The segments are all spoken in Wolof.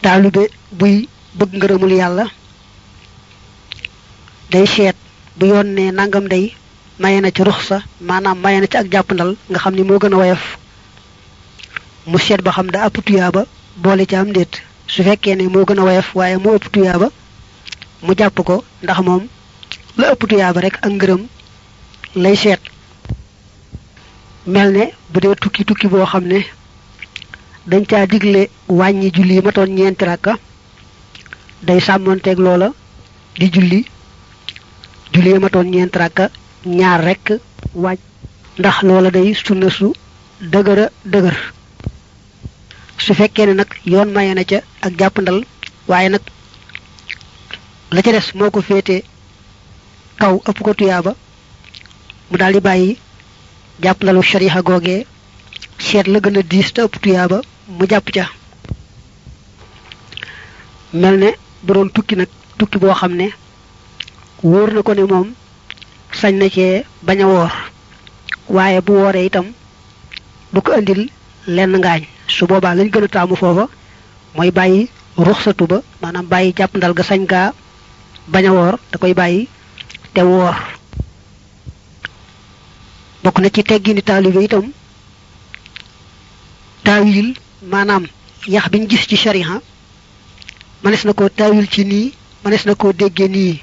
taalibe buy bëgg ngërëmul yàlla day seet bu yoon ne nangam day maye na ci ruxsa maanaam maye na ci ak jàppandal nga xam ni moo gën a woyof mu seet ba xam da ëpp tuyaaba boole ci am ndéet su fekkee ne moo gën a woyof waaye moo ëpp tuyaaba mu jàpp ko ndax moom la ëpp tuyaaba rek ak ngërëm lay seet mel ne bu dee tukki tukki boo xam ne dañ caa digle wàññi julli yi matoon ñeenti rakka day sàmmonteeg loola di julli julli yi matoon ñeenti rakka ñaar rekk wàññ ndax loola day sunna su dëgëra dëgër su fekkee ne nag yoon maye na ca ak jàppandal waaye nag la ca des moo ko féete kaw ëpp ko tuyaaba mu daal di bàyyi jàppandalu shariha googee seet la gën a diis te ëpp tuyaaba mu jàpp ca mel ne bu doon tukki nag tukki boo xam ne wóor na ko ne moom sañ na cee bañ a woor waaye bu wooree itam du ko indil lenn ngaañ su boobaa lañ gën a taamu foofa mooy bàyyi ruxsatu ba maanaam bàyyi jàppandal ga sañ gaa bañ a woor da koy bàyyi te woor bokk na ci teggini taalibe itam taawil maanaam yax biñ gis ci shariha mënees na koo taawil ci nii mënees na koo déggee nii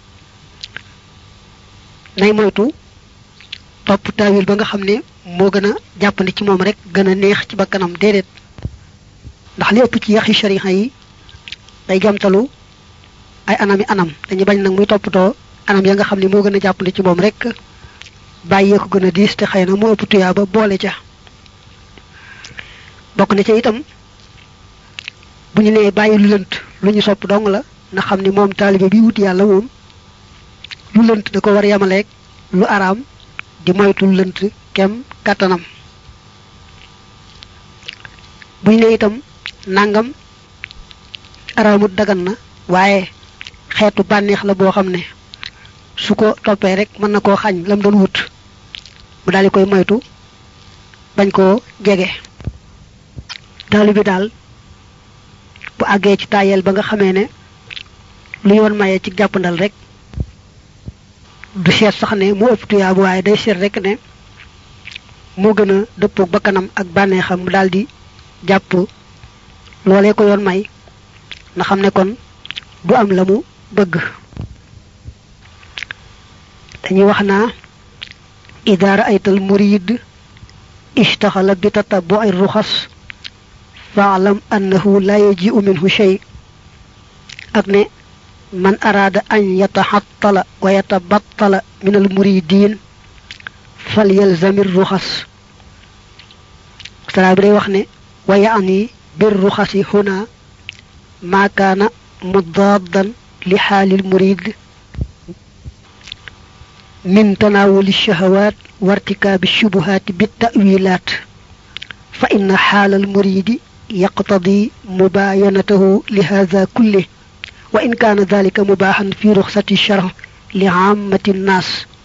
nay moytu topp taawil ba nga xam ne moo gën a jàppandi ci moom rek gën a neex ci bakkanam déedéet ndax li ëpp ci yaxi shariha yi day jamtalu ay anami anam dañu bañ nag muy toppatoo anam ya nga xam ne moo gën a jàppandi ci moom rek bàyyee ko gën a diis te xëy na moo ëpp tuyaaba boole ca bokk na ca itam bu ñu nee bàyyi lu lënt lu ñu sopp dong la na xam ni moom taalibe bi wut yàlla moom lu lënt da ko war a yamaleeg lu araam di moytu lu lënt kem kàttanam bu ñu nee itam nangam araamut dagan na waaye xeetu bànneex la boo xam ne su ko toppee rek mën na koo xañ lam doon wut mu daal di koy moytu bañ koo jege taalibe bi daal bu àggee ci tayel ba nga xamee ne lu yoon maye ci jàppandal rek du seet sax ne mu ëpp tuyaabu waaye day seet rek ne moo gën a dëppoog bakkanam ak bànneexam mu daal di jàpp loolee ko yoon may na xam ne kon du am la mu bëgg dañuy wax naa ida raaytal murid ishtaxala bi tatabu'i ruxas faalam annahu la yaji'u minhu shay ak ne man araada an yataxattala wa yatabattala min al muridin falyalzami ruxas sara bi day wax ne wa yaani bir ruxasi huna ma kaana mudaadan li xaalil murid min tanaawuli shahawaat wa irtikaabi shubuhaati bi ta'wilaat fa inna xaalal muridi yaqtadi mubaayanatahu li haada kulle wa in kaana dalika mubaaxan fi ruxsati shar li aamati nnaas